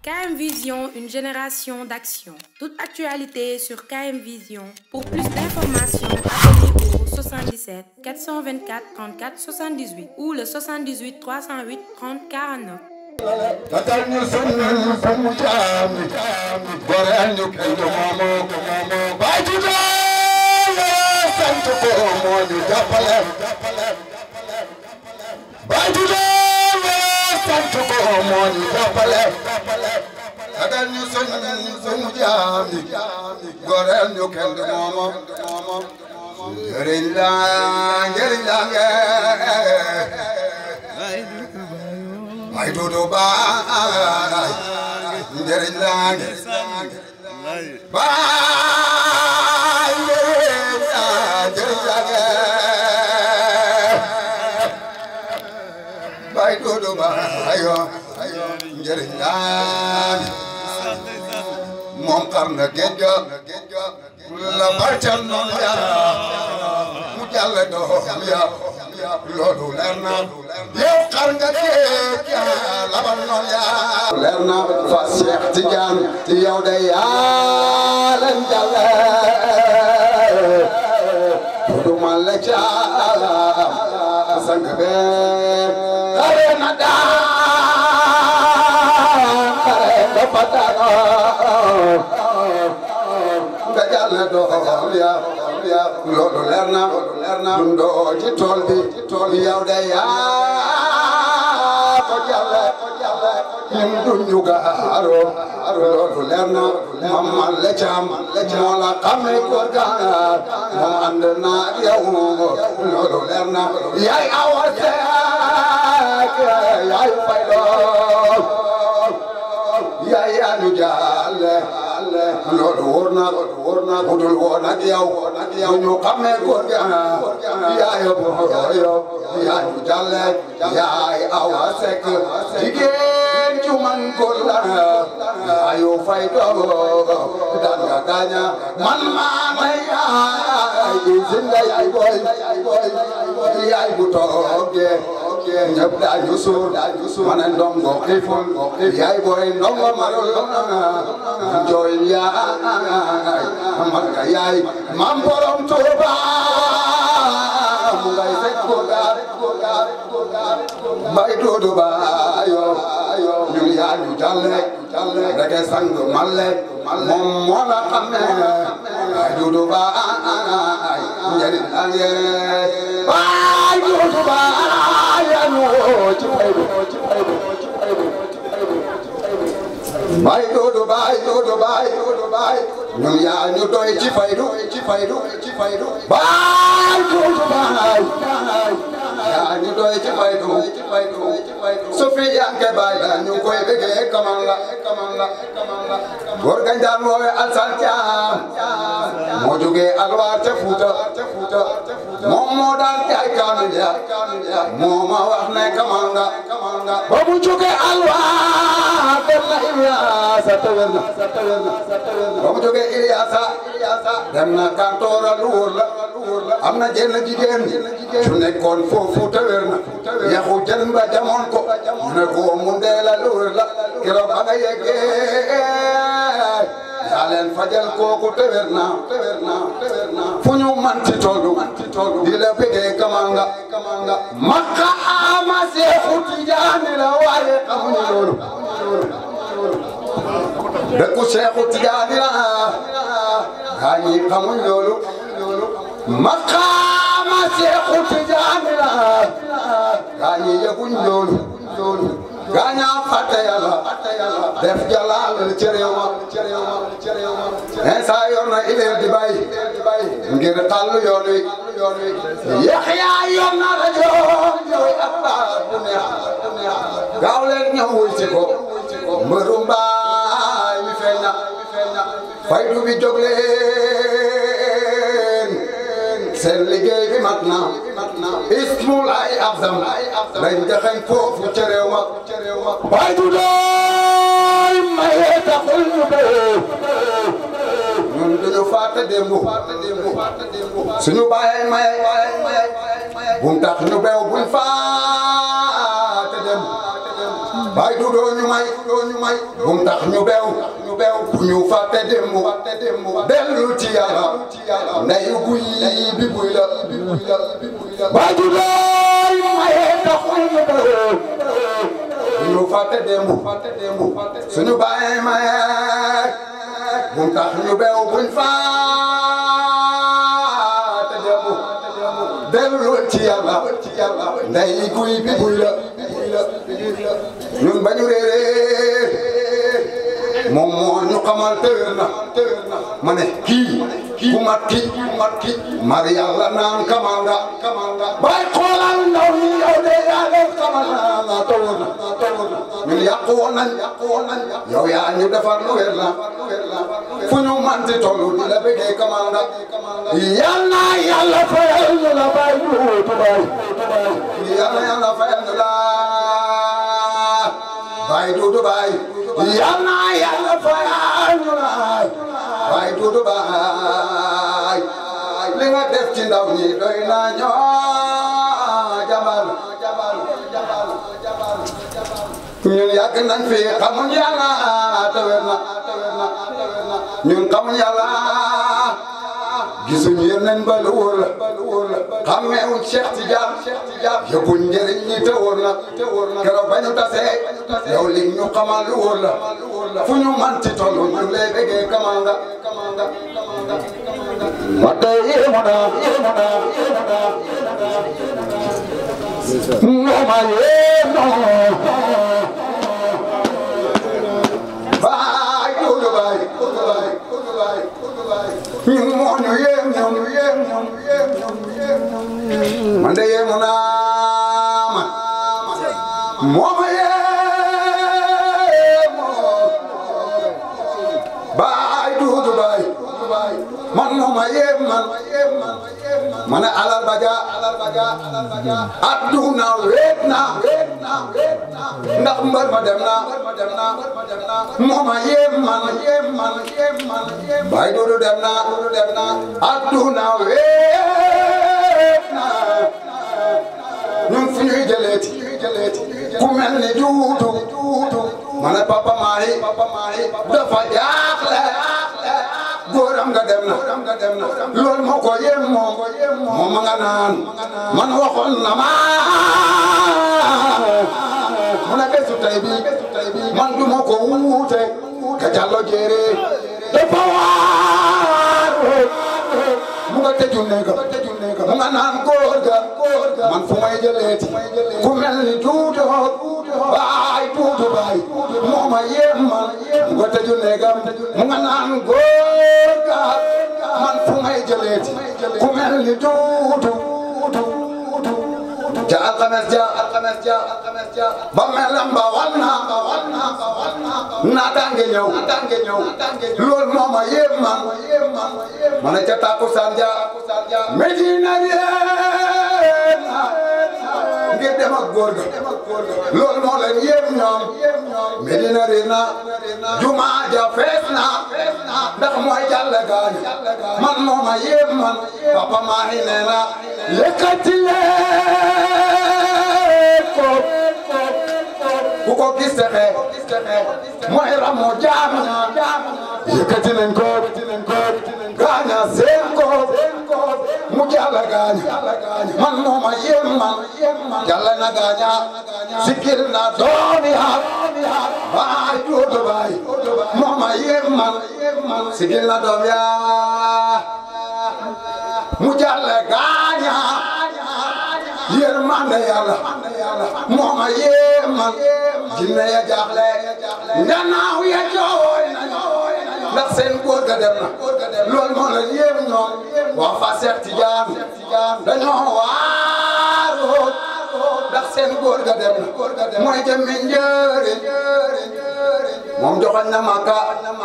KM Vision, une génération d'action. Toute actualité sur KM Vision. Pour plus d'informations, appelez au 77 424 34 78 ou le 78 308 30 49. tatal ñu sunu sunu jaam yi goreel ñu kenn moomoo ko moomoo baay tuddee sant ko moo ñu jàppale baay tuddee sant ko moo ñu jàppale tatal ñu sunu sunu jaam yi goreel ñu kenn moomoo moomoo njëriñ la njëriñ la ngeen ay dudu baay njëriñ laa ngi baay njëriñ laa njëriñ laa ngi baay dudu baay yoo njëriñ laa ngi moom xam na géej ga la barcal noonu yaa mu jàll doom yaa loolu leer na yow xar nga géej yaa labal noon yaa leer na fa Cheikh Tidiane yow de yaa leen jàlle du ma la caam sang be xare na daan xare nga fa daan nga jàlle doom yaa loolu leer na leer na dundoo ci tool bi ci tool bi yow de yaa ko jàlle ñun duñu gaaro loolu leer na mamal le caam moo la xame ko gaar moom ànd naa ak yow loolu leer na yaay awa seek yaay fay lool yaay yaa ñu jàlle loolu wóor na wóor na budul woon ak yow ak yow ñu xamee góor gi yaay booyo yaay ñu jàlle yaay awa sekk jigéen ju man góor la yaayu fay doogo daan nga gaaña man maa may yaay zinga yaay boy yaay bu toogee ñëpp daañu suur daañu suur ma ne ndongo xiiful yaay boy ndongo marul jooy yaay man nga yaay mam borom Tuuba mu ngay fekk góorgaar bay doodu ba yo ñun yaa ñu jalle rege sang malle moom moo la xamee bay doodu ba njëriñ la ngeen bay doodu ba yaa ñu ci faydu ci faydu ci faydu bay doodu bay doodu bay doodu bay ñun yaa ñu doy ci faydu ci faydu ci faydu bay doodu bay yaa ñu doy ci faydu ci faydu su fi yanke bay la ñu koy bëggee kaman la kaman la kaman la góor ga njaan woowe alsan caam moo jógee alwaar ca Fuuta moom moo daan jaay kaamil ya moo ma wax ne kaman nga kaman nga ba mu jógee alwaar dem na Iliyaasa tawel na ba mu jógee Iliyaasa dem na kantoora lu wóor la am na jenn jigéen su nekkoon foofu tawel na yaxu jën ba jamoon ko mu ne ko mu dee la lu wóor la keroog ba nga yeggee yaa leen fajal kooku tawel na fu ñu manti tollu di la bëggee kamanga makka ama Seexu Tijaani la waaye xamuñu loolu dëkku Seexu Tijaani la gaa ñi xamuñ loolu maqaama Seexu Tijaani la gaa ñi yëguñ loolu gaa ñaa fàtte Yàlla def jalaal ci réew ma Insa yor na ileer di bay ngir xàll yoon wi Yaxya yor na rajo yooyu ak baat bu neex gaaw leen ñëw wuy si ko mbëru mbaay mi feeñ na faydu bi jóg leen seen liggéey bi mat na ismul ay abdam lañ jaxañ foofu ca réew ma faydu doy maye taxul ñu béy ñun duñu fàtte démb suñu bàyyee maye bum tax ñu beew buñ fàtte démb bay du doo ñu may doo ñu may bu mu tax ñu bew ñu bew bu ñu fàtte démb fàtte démb dellu ci yàlla ndeyu guy bi buy la bay du doo ñu maye taxul ñu bew bu ñu fàtte démb fàtte démb suñu bàyyi maye bu mu tax ñu bew buñ fàtte démb dellu ci yàlla ndey guy bi buy la ñun ba ñu réeree moom moo ñu xamal tër na ma ne kii ku mat ki ku mat ki mar yàlla naan kamal nga bay xoolal ndaw ñi yow de yaa leen xamal na tawul na ñun yàqu woon nañ yow yaa ñu defar lu wér la fu ñu manti tollu di la bëggee kamal nga yal na yàlla fayal ñu la bay ñu tubaay yal na yàlla fayal ñu la bay duudu bay yal na yàlla fayal ñu la bay duudu bay li nga def ci ndaw ñi doy na ñoo jabal ñun yàgg nañ fi xamuñ yàlla te wér na ñun xamuñ yàlla gisuñu yeneen ba lu wóor la xàmmeewuñ Cheikh Tidiane yëppuñ njëriñ ñi te wóor na keroog ba ñu tasee yow li ñu xamal lu wóor la fu ñu manti toll ñu lay bëggee kamal nga wate yéemu naa yéemu naa yéemu naa ngoma yéemu baay duudu baay duudu baay duudu baay duudu baay ñun moo ñu yéem ñoom yéem ñoom yéem ñoom yéem ñoom man de yéemu naa ma moo ma yéemu baay duudu baay man moo ma yéem man ma ne alal baja adduna weet na ndax mbër ma dem na moo ma yéem man baay duudu dem na adduna weet na ñun fu ñuy jëleeti ku mel ni duudu ma ne papa maayi dafa jaaxle góoram nga dem na loolu moo ko yem moom moom ma nga naan man waxoon na ma mu ne bésu tey bi man du ma ko wuute ka jàllo jéere dafa waar mu nga tëju néega mu nga naan góor ga man fu may jëleeti ku mel ni tuuto baay tuuto baay moo ma yem man mu nga tëju néegam mu nga naan góor ga man fu may jëleeti ku mel ni tuuto ja alxames ja alxames ja alxames ja ba melam ba wan na ba wan na ba wan na naataange ñëw naataange ñëw loolu moo ma yem man ma ne ca takkusaan ja Medina yéen ngir dem ak góor ga loolu moo leen yem ñoom Medina réer na juma ja fees na ndax mooy jàll gaañu man moo ma yem man papa maa ngi nee na yëkkati leen ko ku ko gis texe mooy ramu jaam yëkkati nañ ko gaaña seen ko mu jàlla gaaña man moo ma yem man jàlla na gaaña sikil na doomi ha baay duudu baay moo ma yem man sikil na doom ya mu jàlla gaaña yërmande yàlla moo ma yem man jinne ya jaaxle nganaaw ya jooy nañu ndax seen góor ga dem na loolu moo leen yéem ñoom waa fa Seex Tijaan dañoo waaroo ndax seen góor ga dem na mooy jëmmi njëriñ moom joxoñ na Makka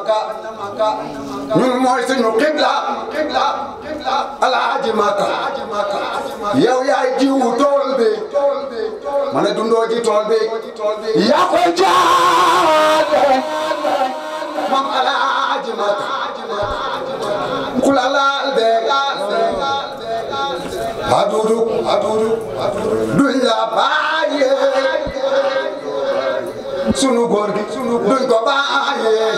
ñun mooy suñu xibla alaaji Makka yow yaay jiwu tool bi ma ne dundoo ji tool bi yaa koy jaale moom alaaji Makka ku la laal bee adudu adudu duñ la bàyyee sunu góor gi sunu duñ ko bàyyee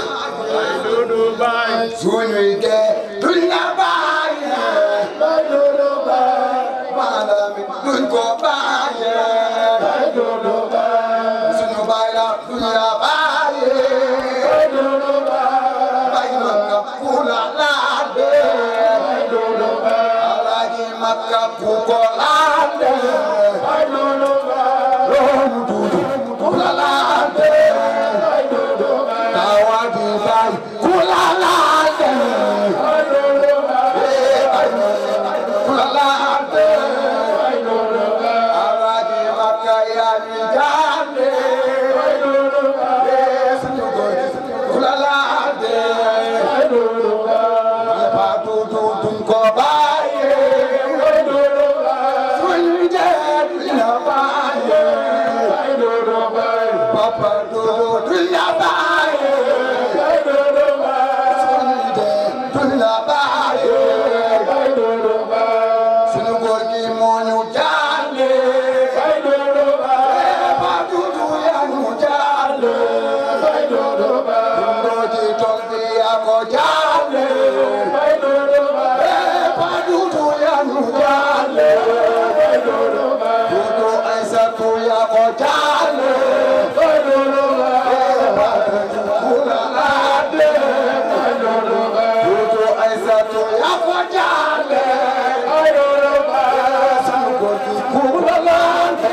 suñuy dee duñ la bàyyee maanaam duñ ko bàyyee sunu baay la duñ la bàyyee bay makka ku la laade alaaji makka ku ko laade loolu duudu ku la laade tawa di bay ku la laade ku la laade alaaji makka yaa ñu jaande sunu góor gi ku la laade Patu tutun ko baye, suñu jeet la baye. Papa tutun la baye, suñu jeet la baye. Suñu góor gi moo ñu jaale, Patu tu ya ñu jaale. Dundoo ci tool bi yaa ko jaale. Padudu ya nu jale, Dudu Aisatu ya ko jale, Padudu kula lade, Dudu Aisatu ya ko jale, Sunu godi kula lade,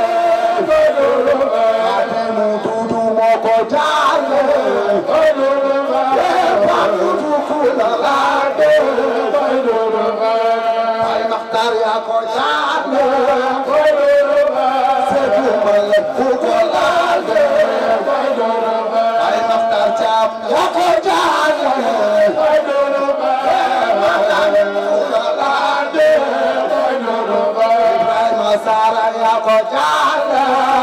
Ademu Dudu mo ko jale, Padudu kula lade. Ay Maxtar yaa ko jaale Seetu Mbale ku ko laale Ay Maxtar Caam yaa ko jaale Maxtar ku ko laale Ibrahima Sara yaa ko jaale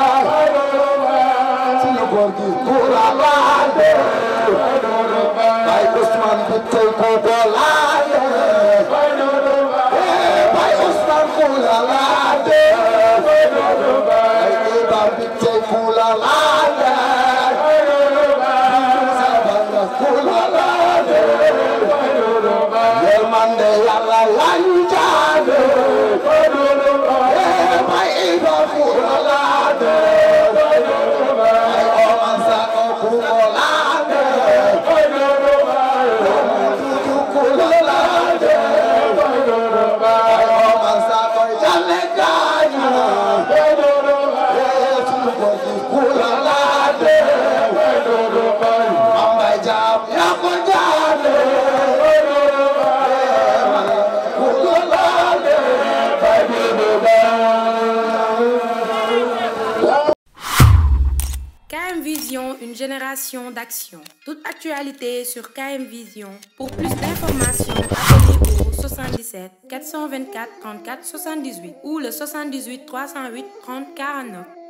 Sunu góor gi ku la laale Ay Ousmane bi tey ku ko laale Bay Ousmane kula laade Ay Iba Bitey kula laade Sabana kula laade Yërmande Yàlla lañu jaade Bay Iba kula laade Ay Oman Sako kula laade Dudu kula laade Ay Oman Sako Jalle gaañu Sunu góor gi kula laade Ambay Jaam yaa ko jaale kula laade Bay Bibi KM Vision, une génération d'action. Toute actualité sur KM Vision. Pour plus d'informations, appelez au 77 424 34 78 ou le 78 308 30 49.